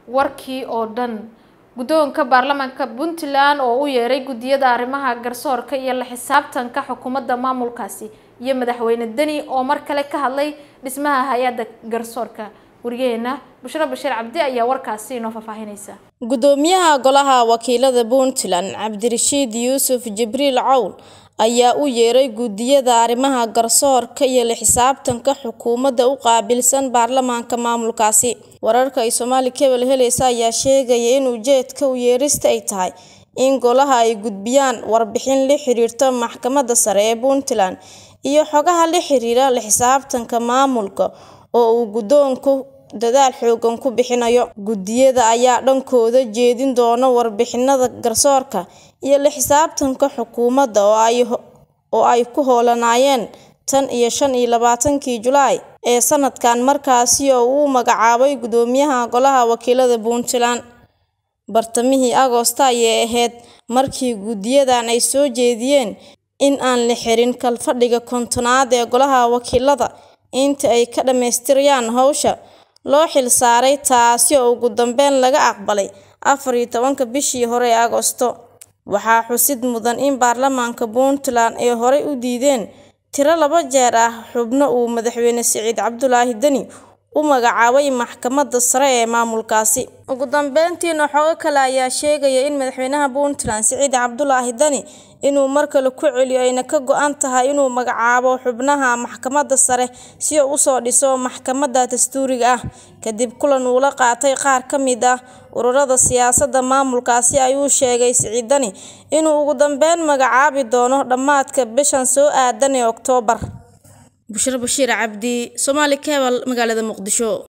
warkii oo dhan guddoonka baarlamaanka puntland oo u yeeray guddiyada arrimaha garsoorka iyo la xisaabtanka xukuumadda maamulkaasi iyo madaxweyne deni oo mar kale ka hadlay dhismaha hay-adda garsoorka wariyaheena bushro bashiir cabdi ayaa warkaasi inoo faahfaahinaysa gudoomiyaha golaha wakiilada puntland cabdirashiid yuusuf jibriil cawl ayaa u yeeray guddiyada arrimaha garsoorka iyo la xisaabtanka xukuumadda u qaabilsan baarlamaanka maamulkaasi wararka ay soomaali kebel helaysa ayaa sheegaya in ujeedka u yeerista ay tahay in golaha ay gudbiyaan warbixin la xiriirta maxkamadda sare ee puntland iyo xogaha la xiriira la xisaabtanka maamulka oo uu guddoonku dadaal xoogan ku bixinayo guddiyada ayaa dhankooda jeedin doona warbixinada garsoorka iyo la xisaabtanka xukuumadda oo ay ku hoolanaayeen tan iyo shan iyo labaatankii julaay ee sanadkan markaasi oo uu magacaabay guddoomiyaha golaha wakiilada puntland bartamihii agoosto ayay ahayd markii guddiyadan ay soo jeediyeen in aan la xirin kalfadhiga kontonaad ee golaha wakiilada inta ay ka dhammaystirayaan howsha loo xil saaray taasi oo ugu dambeyn laga aqbalay afar iyo tobanka bishii hore ee agoosto waxaa xusid mudan in baarlamaanka puntland ay horey u diideen tiro laba jeer ah xubno uu madaxweyne siciid cabdulaahi deni u magacaabay maxkamadda sare ee maamulkaasi ugu dambeyntiina xogo kale ayaa sheegaya in madaxweynaha puntland siciid cabdulaahi deni inuu mar kale ku celiyo ayna ka go-an tahay inuu magacaabo xubnaha maxkamadda sare si uu usoo dhiso maxkamadda dastuuriga ah kadib kulan uu la qaatay qaar ka mid ah ururada siyaasadda maamulkaasi ayuu sheegay siciid deni inuu ugu dambeyn magacaabi doono dhammaadka bishan soo aadan ee oktoobar bushro bashiir cabdi soomaali kebal magaalada muqdisho